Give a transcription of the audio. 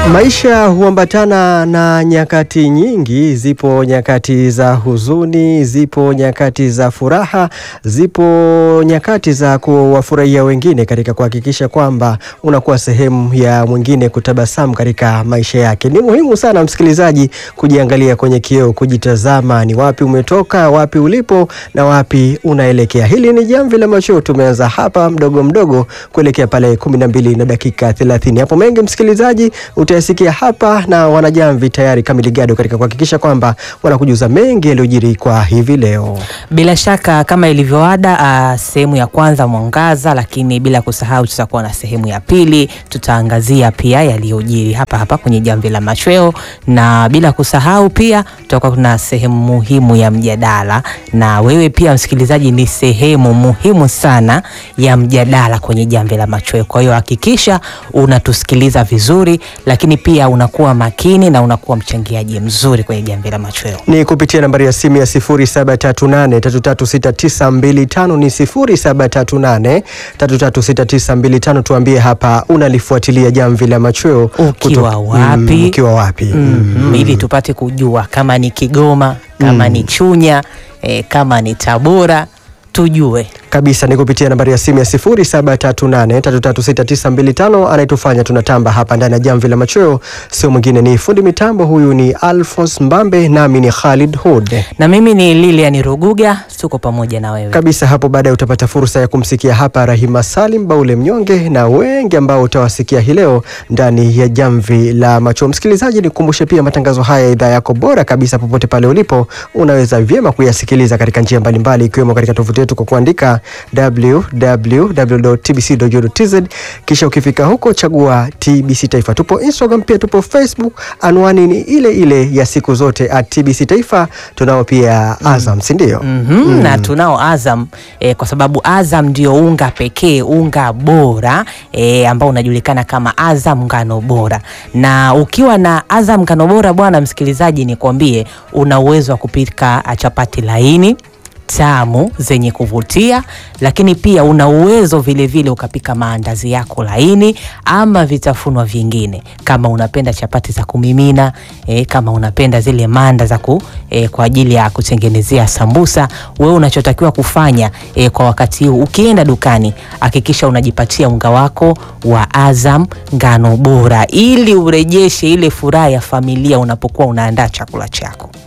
Maisha huambatana na nyakati nyingi. Zipo nyakati za huzuni, zipo nyakati za furaha, zipo nyakati za kuwafurahia wengine katika kuhakikisha kwamba unakuwa sehemu ya mwingine kutabasamu katika maisha yake. Ni muhimu sana msikilizaji, kujiangalia kwenye kioo, kujitazama ni wapi umetoka, wapi ulipo na wapi unaelekea. Hili ni Jamvi la Machweo, tumeanza hapa mdogo mdogo kuelekea pale kumi na mbili na dakika thelathini. Hapo mengi msikilizaji utayasikia hapa na wanajamvi tayari kamiligado katika kuhakikisha kwamba wanakujuza mengi yaliyojiri kwa hivi leo. Bila shaka kama ilivyoada, uh, sehemu ya kwanza mwangaza, lakini bila kusahau tutakuwa na sehemu ya pili, tutaangazia pia yaliyojiri hapa hapa kwenye Jamvi la Machweo, na bila kusahau pia tutakuwa kuna sehemu muhimu ya mjadala, na wewe pia msikilizaji ni sehemu muhimu sana ya mjadala kwenye Jamvi la Machweo. Kwa hiyo hakikisha unatusikiliza vizuri, lakini pia unakuwa makini na unakuwa mchangiaji mzuri kwenye Jamvi la Machweo. Ni kupitia nambari ya simu ya 0738336925 ni 0738336925. Tuambie hapa unalifuatilia Jamvi la Machweo Ukiwa kutoka- wapi? Mm, ukiwa wapi? Mhm, ili tupate kujua kama ni Kigoma, kama ni Chunya, eh, kama ni Tabora tujue. kabisa ni kupitia nambari ya simu ya 0738336925 anayetufanya tunatamba hapa ndani ya jamvi la machweo sio mwingine ni fundi mitambo huyu ni Alphonse Mbambe nami ni Khalid Hud Na mimi ni Lilian Ruguga, tuko pamoja na wewe. kabisa hapo baadaye utapata fursa ya kumsikia hapa Rahima Salim Baule Mnyonge na wengi ambao utawasikia hii leo ndani ya jamvi la macho. Msikilizaji, nikukumbushe pia matangazo haya ya idhaa yako bora kabisa, popote pale ulipo, unaweza vyema kuyasikiliza katika njia mbalimbali, ikiwemo katika tovuti yetu kwa kuandika www.tbc.go.tz, kisha ukifika huko chagua TBC Taifa. Tupo Instagram pia tupo Facebook, anwani ni ile ile ya siku zote at TBC Taifa. Tunao pia Azam, si ndio? Mhm, na tunao Azam eh, kwa sababu Azam ndio unga pekee, unga bora eh, ambao unajulikana kama Azam ngano bora. Na ukiwa na Azam ngano bora, bwana msikilizaji, nikwambie una uwezo wa kupika ah, chapati laini tamu zenye kuvutia, lakini pia una uwezo vile vile ukapika maandazi yako laini ama vitafunwa vingine, kama unapenda chapati za kumimina eh, kama unapenda zile manda za ku, eh, kwa ajili ya kutengenezea sambusa. Wewe unachotakiwa kufanya eh, kwa wakati huu, ukienda dukani, hakikisha unajipatia unga wako wa Azam ngano bora, ili urejeshe ile furaha ya familia unapokuwa unaandaa chakula chako.